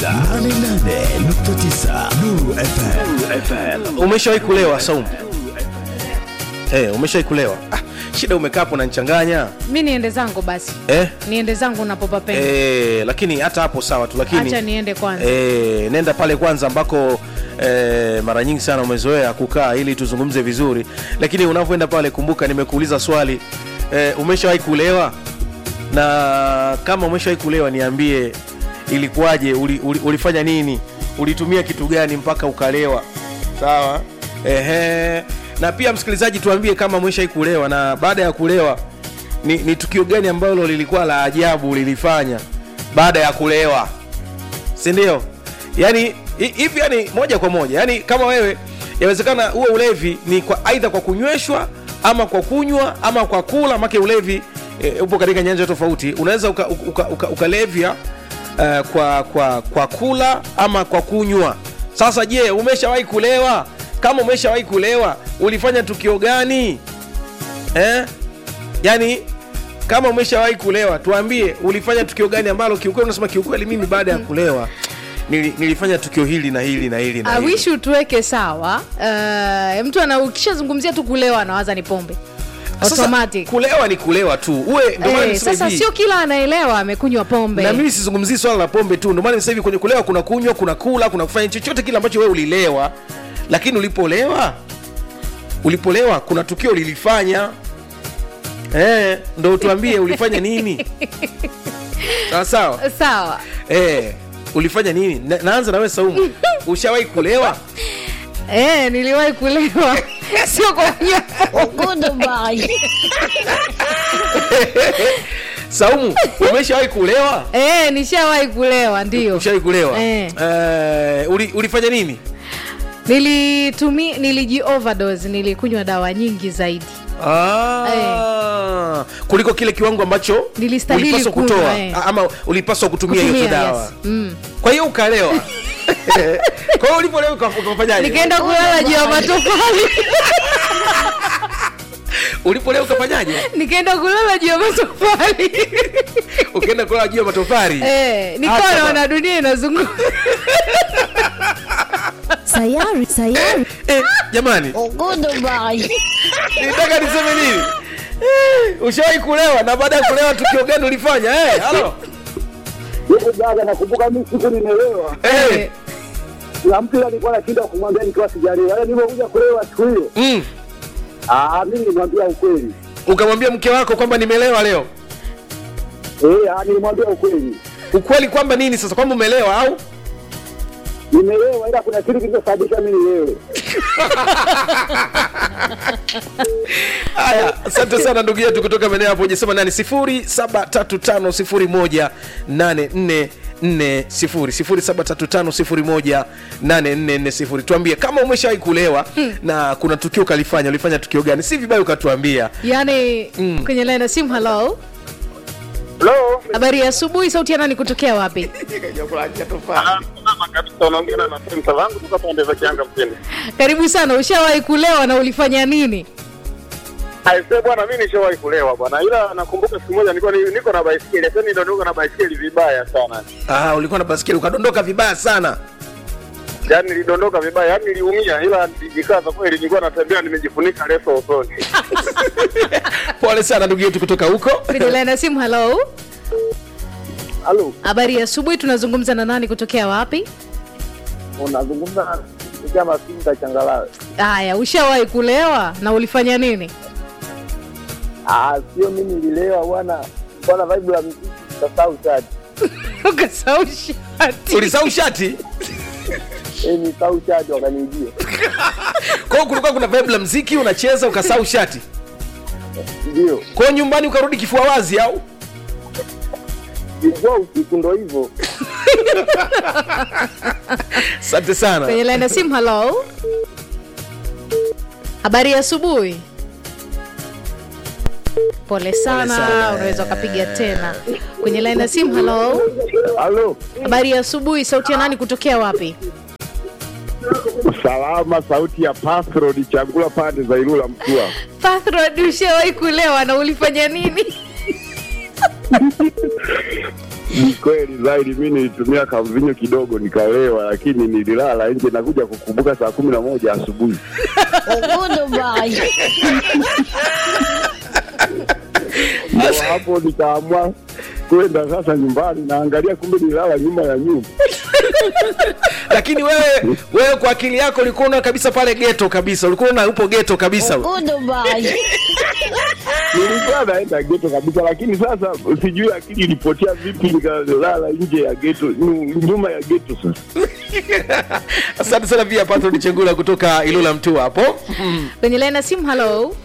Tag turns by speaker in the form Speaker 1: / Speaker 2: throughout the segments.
Speaker 1: 88.9 Nuru FM. FM.
Speaker 2: umeshawahi kulewa saumu hey, umeshawahi kulewa ah, shida umekaa hapo unanichanganya
Speaker 3: mi niende zangu basi
Speaker 2: eh?
Speaker 3: niende zangu napopapenda
Speaker 2: Eh, lakini hata hapo sawa tu lakini
Speaker 3: Acha niende kwanza.
Speaker 2: eh, nenda pale kwanza ambako eh, mara nyingi sana umezoea kukaa ili tuzungumze vizuri lakini unavyoenda pale kumbuka nimekuuliza swali eh, umeshawahi kulewa na kama umeshawahi kulewa niambie ilikuwaje uli, uli, ulifanya nini ulitumia kitu gani mpaka ukalewa sawa Ehe. na pia msikilizaji tuambie kama umeshawahi kulewa na baada ya kulewa ni, ni tukio gani ambalo lilikuwa la ajabu lilifanya baada ya kulewa si ndio yani hi- hivi yani moja kwa moja yani kama wewe yawezekana huo ulevi ni kwa aidha kwa kunyweshwa ama kwa kunywa ama kwa kula make ulevi e, upo katika nyanja tofauti unaweza ukalevya uka, uka, ukalevya, eh, kwa, kwa, kwa kula ama kwa kunywa sasa je umeshawahi kulewa kama umeshawahi kulewa ulifanya tukio gani eh? yani kama umeshawahi kulewa tuambie ulifanya tukio gani ambalo kiukweli unasema kiukweli mimi baada ya kulewa nili, nilifanya tukio hili na hili na hili na hili.
Speaker 3: awishi utuweke sawa uh, mtu ana ukishazungumzia tu kulewa anawaza ni pombe
Speaker 2: Sasa,
Speaker 3: automatic
Speaker 2: kulewa ni kulewa tu uwe ndio maana
Speaker 3: Eh,
Speaker 2: nisema
Speaker 3: sasa
Speaker 2: hivi,
Speaker 3: sio kila anaelewa amekunywa pombe
Speaker 2: na mimi sizungumzii swala la pombe tu ndio maana sasa hivi kwenye kulewa kuna kunywa kuna kula kuna kufanya chochote kile ambacho wewe ulilewa lakini ulipolewa ulipolewa kuna tukio ulilifanya eh, ndo tuambie ulifanya nini sawa sawa
Speaker 3: sawa
Speaker 2: eh, ulifanya nini na, naanza nawe saumu ushawahi kulewa
Speaker 3: eh, niliwahi kulewa sio kwa kunywa
Speaker 2: saumu umeshawahi kulewa
Speaker 3: eh, nishawahi kulewa ndio
Speaker 2: ushawahi kulewa
Speaker 3: Eh.
Speaker 2: Eh, uli, ulifanya nini
Speaker 3: nilitumi niliji overdose nilikunywa dawa nyingi zaidi
Speaker 2: Ah, kuliko kile kiwango ambacho
Speaker 3: Nilistahili
Speaker 2: ulipaswa
Speaker 3: kunywa,
Speaker 2: kutoa
Speaker 3: eh.
Speaker 2: A- ama ulipaswa kutumia hiyo
Speaker 3: Kutumia,
Speaker 2: dawa
Speaker 3: yes. Mm.
Speaker 2: kwa hiyo ukalewa kwa hiyo ulipolewa uka- ukafanyaje
Speaker 3: nikaenda kulala juu ya matofali
Speaker 2: ulipolewa ukafanyaje
Speaker 3: nikaenda kulala juu ya matofali
Speaker 2: ukaenda kulala juu ya matofari
Speaker 3: eh, nikawa
Speaker 2: Acha
Speaker 3: naona dunia inazunguka
Speaker 4: sayari sayari
Speaker 2: eh, jamani nitaka niseme nini Eh, ushawahi kulewa na baada ya kulewa tukio gani ulifanya eh, halo
Speaker 5: Yuko dada, nakumbuka mimi siku nimelewa,
Speaker 2: eh,
Speaker 5: na mtu alikuwa anashinda kumwambia nikiwa sijalewa. Yaani nilipokuja kulewa siku hiyo,
Speaker 2: mm.
Speaker 5: ah, mimi nilimwambia ukweli.
Speaker 2: ukamwambia mke wako kwamba nimelewa leo
Speaker 5: Eh, ah, nilimwambia ukweli.
Speaker 2: ukweli kwamba nini sasa kwamba umelewa au
Speaker 5: Nimelewa ila kuna kitu kilichosababisha mimi nilewe.
Speaker 2: haya asante sana ndugu yetu kutoka maeneo hapo ujasema nani sifuri saba tatu tano sifuri moja nane nne nne sifuri sifuri saba tatu tano sifuri moja nane nne nne sifuri tuambie kama umeshawahi kulewa na kuna tukio ukalifanya ulifanya tukio gani si vibaya ukatuambia
Speaker 3: yaani kwenye line ya simu halo
Speaker 5: Hello.
Speaker 3: habari ya asubuhi sauti ya nani kutokea wapi
Speaker 5: Salama kabisa, unaongea na mpenzi wangu kutoka pande za Kianga mjini.
Speaker 3: karibu sana ushawahi kulewa na ulifanya nini
Speaker 5: Aise bwana, mimi nishawahi kulewa bwana, ila nakumbuka siku moja nilikuwa ni- niko na baisikeli, sasa niliondoka na baisikeli vibaya sana.
Speaker 2: ah, ulikuwa na baskeli ukadondoka vibaya sana
Speaker 5: Yaani nilidondoka vibaya, yaani niliumia, ila nilijikaza kweli, nilikuwa natembea nimejifunika leso usoni.
Speaker 2: pole sana ndugu yetu kutoka huko
Speaker 3: kwenye line ya simu halo
Speaker 5: Halo,
Speaker 3: habari ya asubuhi tunazungumza na nani kutokea wapi
Speaker 5: unazungumza kupitia masinga changalawe.
Speaker 3: haya ushawahi kulewa na ulifanya nini
Speaker 5: Ah, sio mimi nililewa bwana, bwana vibe la muziki kasahau chati.
Speaker 3: ukasahau shati
Speaker 2: ulisahau shati
Speaker 5: Eh, ni sahau chati wakanijia.
Speaker 2: kwa hiyo kulikuwa kuna vibe la mziki unacheza ukasahau shati
Speaker 5: Ndio.
Speaker 2: kwa hiyo nyumbani ukarudi kifua wazi au
Speaker 5: Ilikuwa usiku ndo hivyo.
Speaker 2: asante sana
Speaker 3: kwenye line ya simu halo habari ya asubuhi pole sana,
Speaker 2: sana.
Speaker 3: unaweza ukapiga tena kwenye line ya simu halo
Speaker 5: Halo.
Speaker 3: habari ya asubuhi sauti ya nani kutokea wapi
Speaker 5: Salama, sauti ya Pathrod Chagula pande za Ilula Mtua.
Speaker 3: Pathrod, ushawahi kulewa na ulifanya nini
Speaker 5: Ni kweli zaidi, mi nilitumia kamvinyo kidogo nikalewa, lakini nililala nje, nakuja kukumbuka saa kumi na moja asubuhi. Ndio hapo nikaamua kwenda sasa nyumbani, naangalia kumbe nilala nyuma ya nyumba.
Speaker 2: lakini wewe wewe kwa akili yako ulikuwa unaona kabisa pale geto kabisa ulikuwa unaona upo geto kabisa
Speaker 5: Nilikuwa naenda geto kabisa, lakini sasa sijui akili ilipotea vipi, nikalala nje ya geto, nyu- nyuma ya geto sasa.
Speaker 2: asante sana pia patron chengula kutoka ilula mtua hapo
Speaker 3: kwenye laini ya simu halo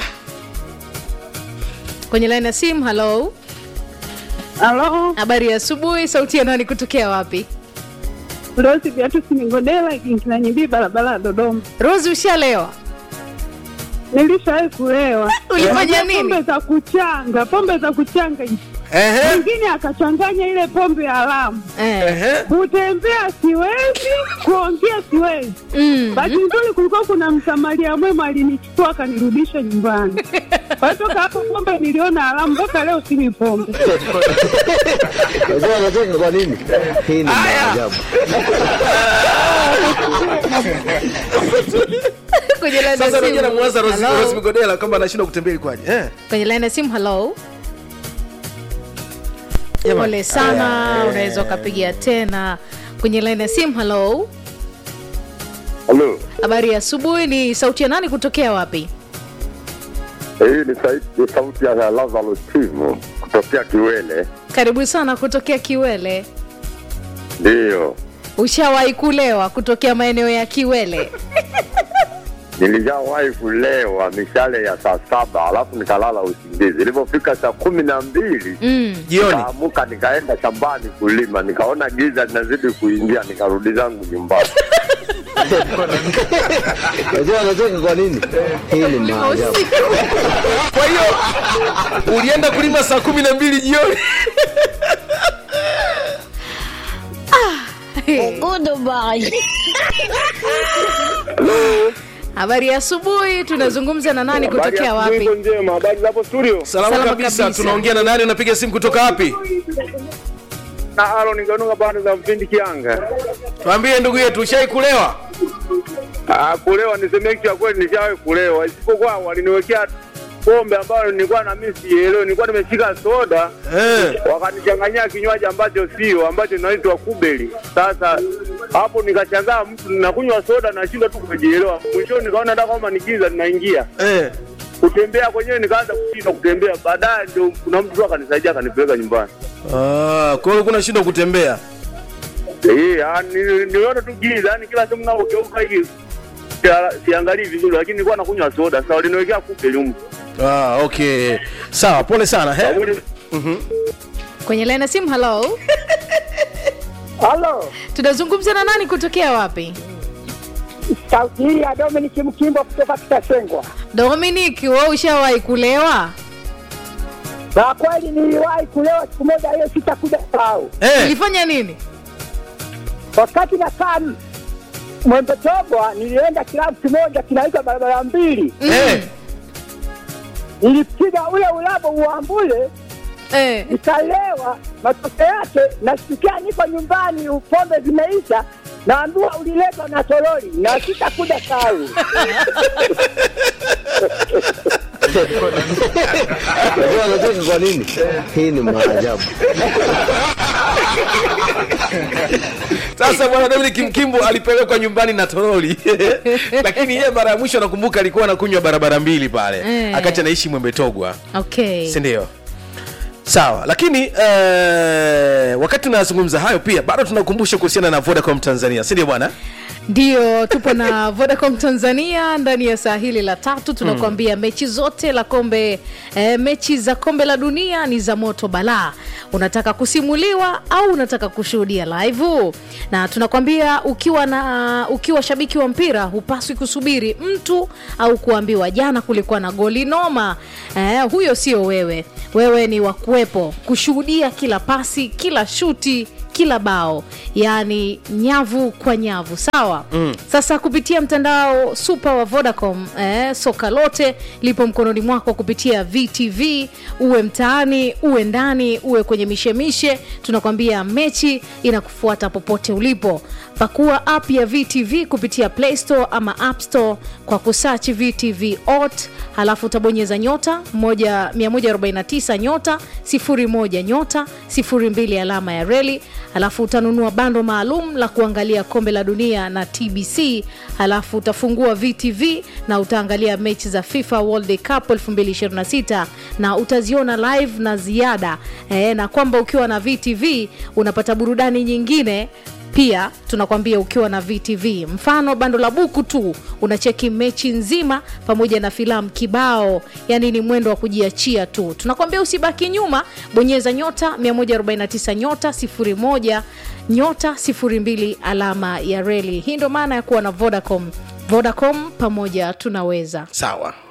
Speaker 3: kwenye laini ya simu halo
Speaker 6: Halo,
Speaker 3: habari ya asubuhi sauti ya nani kutokea wapi
Speaker 6: Rosi Viatu Sinigodela Kinkinanyibii, barabara ya Dodoma.
Speaker 3: rosi ushalewa
Speaker 6: Nilishawahi kulewa.
Speaker 3: Ulifanya
Speaker 6: Unajua
Speaker 3: nini?
Speaker 6: Pombe za kuchanga, pombe za kuchanga.
Speaker 2: Ehe,
Speaker 6: Mwingine akachanganya ile pombe ya alamu.
Speaker 3: eh.
Speaker 2: ehe.
Speaker 6: Kutembea siwezi, kuongea siwezi.
Speaker 3: mm.
Speaker 6: Bahati nzuri kulikuwa kuna msamaria mwema alinichukua akanirudisha nyumbani. Kwa hiyo toka hapo pombe niliona alamu, mpaka leo sinywi pombe.
Speaker 7: Unajua anacheka kwa nini? Hii ni maajabu.
Speaker 3: kwenye laini ya
Speaker 2: sasa
Speaker 3: simu.
Speaker 2: rejea namwaza Rose-
Speaker 3: Hello?
Speaker 2: Rose migodela kwamba anashindwa kutembea ilikuwaje eh?
Speaker 3: kwenye laini ya simu halo
Speaker 2: Jamani.
Speaker 3: pole sana unaweza ukapiga tena kwenye laini ya simu halo
Speaker 5: Halo,
Speaker 3: habari ya asubuhi ni sauti ya nani kutokea wapi
Speaker 5: hii ni sauti- ni sauti ya Lazaro Timu kutokea Kiwele.
Speaker 3: karibu sana kutokea kiwele
Speaker 5: Ndiyo,
Speaker 3: ushawahi kulewa kutokea maeneo ya kiwele
Speaker 5: nilishawahi kulewa mishale ya saa saba alafu nikalala usingizi. Ilipofika saa kumi na mbili
Speaker 3: mm.
Speaker 2: jioni
Speaker 5: nikaamuka nikaenda shambani kulima, nikaona giza linazidi kuingia, nikarudi zangu nyumbani.
Speaker 7: Unajua anacheka kwa nini? Hii ni maajabu.
Speaker 2: kwa hiyo ulienda kulima saa kumi na mbili jioni
Speaker 3: habari ya asubuhi tunazungumza na nani kutokea wapi
Speaker 5: njema, habari zapo studio?
Speaker 2: salama
Speaker 3: Salama
Speaker 2: kabisa
Speaker 3: kabisa.
Speaker 2: tunaongea na nani unapiga simu kutoka wapi
Speaker 5: Na alo ninganuka pande za Mfindi Kianga.
Speaker 2: tuambie ndugu yetu ushai kulewa
Speaker 5: Ah, kulewa niseme kitu ya kweli, nishawahi kulewa, isipokuwa waliniwekea pombe ambayo nilikuwa na mimi sielewi. Nilikuwa nimeshika soda
Speaker 2: eh.
Speaker 5: wakanichanganyia kinywaji ambacho sio ambacho inaitwa kubeli. Sasa hapo nikashangaa, mtu ninakunywa soda nashindwa tu kujielewa. Mwishoni nikaona hata kama nikiza ninaingia
Speaker 2: Eh.
Speaker 5: kutembea kwenyewe, nikaanza kushindwa kutembea. Baadaye ndio kuna mtu tu akanisaidia akanipeleka nyumbani.
Speaker 2: Ah, kwa hiyo kuna shindwa kutembea
Speaker 5: Eh, ah, nili- niliona tu giza, yani kila sehemu ninapogeuka hivi sia- siangalii vizuri, lakini nilikuwa nakunywa soda. Sasa waliniwekea kubeli huko.
Speaker 2: ah, okay sawa pole sana he?
Speaker 3: kwenye laini ya simu halo
Speaker 6: Halo,
Speaker 3: tunazungumza na nani kutokea wapi
Speaker 6: sauti hii ya Dominic Mkimbo kutoka Kitasengwa.
Speaker 3: dominic we ushawahi kulewa
Speaker 6: Na kweli niliwahi kulewa siku moja, hiyo sitakuja sahau.
Speaker 2: Eh.
Speaker 3: ulifanya nini
Speaker 6: Wakati nakaa Mwembetogwa, nilienda kilabu kimoja kinaitwa barabara mbili,
Speaker 2: Eh.
Speaker 6: nilipiga ule ulabo uambule,
Speaker 3: eh.
Speaker 6: nikalewa. Matokeo yake nasikia niko nyumbani, pombe zimeisha, naambiwa uliletwa na toroli na sitakuja sahau.
Speaker 7: Unajua anacheka kwa nini? Hii ni maajabu.
Speaker 2: sasa bwana dominic mkimbo alipelekwa nyumbani na toroli lakini yeye mara ya mwisho nakumbuka alikuwa anakunywa barabara mbili pale
Speaker 3: Eh.
Speaker 2: akati anaishi mwembetogwa
Speaker 3: okay
Speaker 2: sindio sawa lakini eh, wakati tunazungumza hayo pia bado tunakumbusha kuhusiana na vodacom tanzania sindio bwana
Speaker 3: ndio tupo na vodacom tanzania ndani ya saa hili la tatu tunakuambia mechi zote la kombe e, mechi za kombe la dunia ni za moto balaa unataka kusimuliwa au unataka kushuhudia live na tunakwambia ukiwa na ukiwa shabiki wa mpira hupaswi kusubiri mtu au kuambiwa jana kulikuwa na goli noma e, huyo sio wewe wewe ni wa kuwepo kushuhudia kila pasi kila shuti kila bao yaani nyavu kwa nyavu sawa mm. sasa kupitia mtandao super wa vodacom eh, soka lote lipo mkononi mwako kupitia vtv uwe mtaani uwe ndani uwe kwenye mishemishe tunakwambia mechi inakufuata popote ulipo pakua app ya vtv kupitia play store ama app store kwa kusachi vtv ot halafu utabonyeza nyota moja- 149 nyota 01 nyota 02 alama ya reli halafu utanunua bando maalum la kuangalia kombe la dunia na tbc halafu utafungua vtv na utaangalia mechi za fifa world cup 2026 na utaziona live na ziada e, na kwamba ukiwa na vtv unapata burudani nyingine pia tunakwambia ukiwa na vtv mfano bando la buku tu unacheki mechi nzima pamoja na filamu kibao yani ni mwendo wa kujiachia tu tunakwambia usibaki nyuma bonyeza nyota 149 nyota 01 nyota 02 alama ya reli hii ndo maana ya kuwa na vodacom vodacom pamoja tunaweza
Speaker 2: sawa